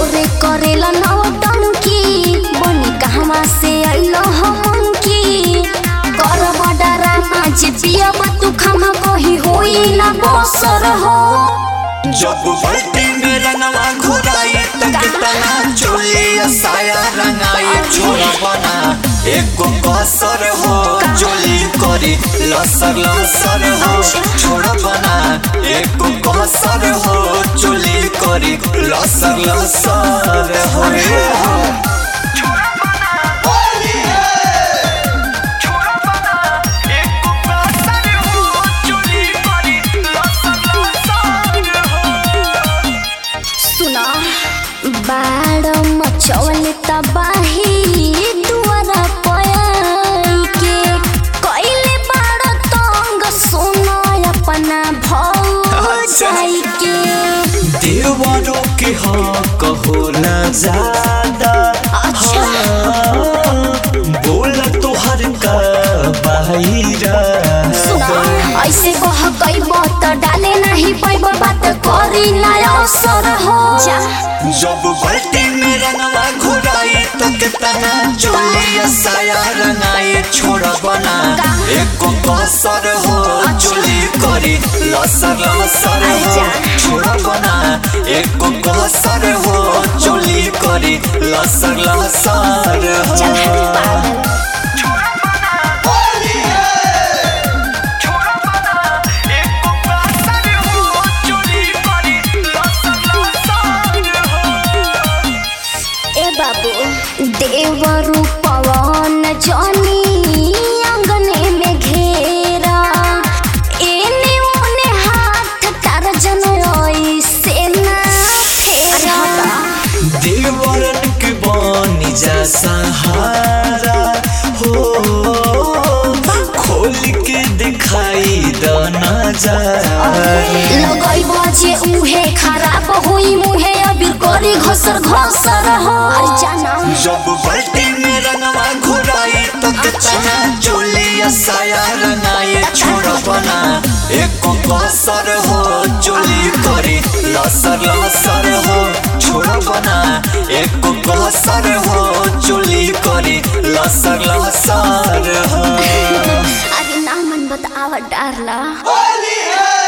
भोरे करेला नौटंकी बनी कहवा से अइलो हमन की कर बडरा नाच पिया तू खमा कही होई ना बसर हो जब बल्टी में रंगवा घुराई तक तना चोलिया साया रंगाई छोरा बना एको कसर हो चोली करी लसर लसर हो छोरा बना एको कसर हो चोली करी लसर लसर हो सुना बाड़ मचौल तबाही दुआरा पयाई के कइले बाड़ तंग सुनो अपना भौजाई के देवरों के हक होला ज्यादा अच्छा। हाँ, बोला तोहर का बाहिरा सुना ऐसे कह कइब त डाले नहीं पैब बात करी ना असर हो जब बल्टी में रंगवा घुराई तो कितना चोलिया साया रंगाई छोड़ा बना एको कसर हो चोली करी लसर लसर हो छोड़ा बना एको कसर हो चोली करी लसर लसर चल हट हो पागल ए बाबू देवरु पवन जनी अंगने में घेरा एने ओने हाथ तार जन से ना फेरा देवरन के बनी जा सहारा हो खोल के दिखाई द नजारा लगई बजे उहे खराब होई मुहे अबीर करी घसर घसर हो अरे जाना जब बल्टी में रंगवा घुराई तो कितना चोलिया साया रंगाई छोड़ बना एको कसर हो चोली करी लसर लसर हो छोड़ बना एको कसर हो चोली करी लसर लसर हो अरे ना मन बतावा डारला होली है